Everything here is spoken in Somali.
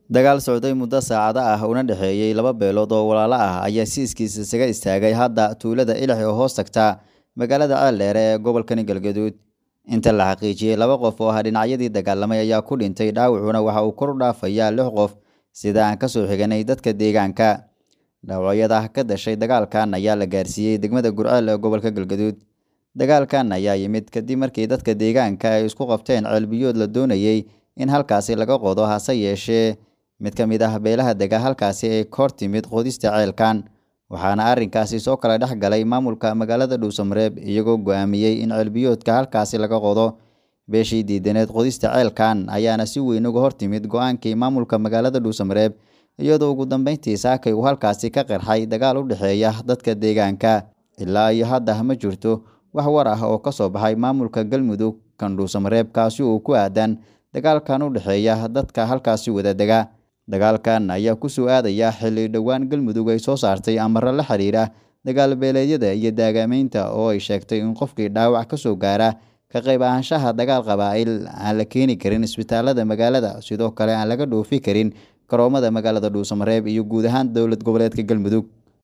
Dagaal socday muddo saacado ah una dhexeeyay laba beelood oo walaalo ah ayaa si iskiis isaga istaagay hadda tuulada Ilix oo hoos tagta magaalada Ceeldheer ee gobolka Galgaduud. Inta la xaqiijiyay laba qof oo ah dhinacyadii dagaalamay ayaa ku dhintay dhaawacuna waxa uu kor u dhaafayaa lix qof sida aan ka soo xiganay dadka deegaanka. Dhaawacyada ka dhashay dagaalkan ayaa la gaarsiiyey degmada Gurceel ee gobolka Galgaduud. Dagaalkan ayaa yimid kadib markii dadka deegaanka ay isku qabteen ceel biyood la doonayay in halkaasi laga qodo hase yeeshee mid ka mid ah beelaha dega halkaasi ay ka hor timid qodista ceelkan waxaana arrinkaasi soo kala dhex galay maamulka magaalada Dhuusamareeb iyagoo go'aamiyey in ceel biyoodka halkaasi laga qodo. Beeshii diidaneed qodista ceelkan ayaana si weyn uga hor timid go'aankii maamulka magaalada Dhuusamareeb iyadoo ugu dambeyntii saakay uu halkaasi ka qarxay dagaal u dhexeeya dadka deegaanka. Ilaa iyo hadda ma jirto wax war ah oo ka soo baxay maamulka Galmudug kan Dhuusamareeb kaasi oo ku aadan dagaalkan u dhexeeya dadka halkaasi wada dega. Dagaalkan ayaa ku soo aadaya xilli dhowaan Galmudug ay soo saartay amarro la xiriira dagaal beeleedyada iyo daagaamaynta oo ay sheegtay in qofkii dhaawac ka soo gaara ka qayb ahaanshaha dagaal qabaa'il aan la keeni karin isbitaalada magaalada sidoo kale aan laga dhoofi karin garoomada magaalada Dhuusamareeb iyo guud ahaan dowlad goboleedka Galmudug.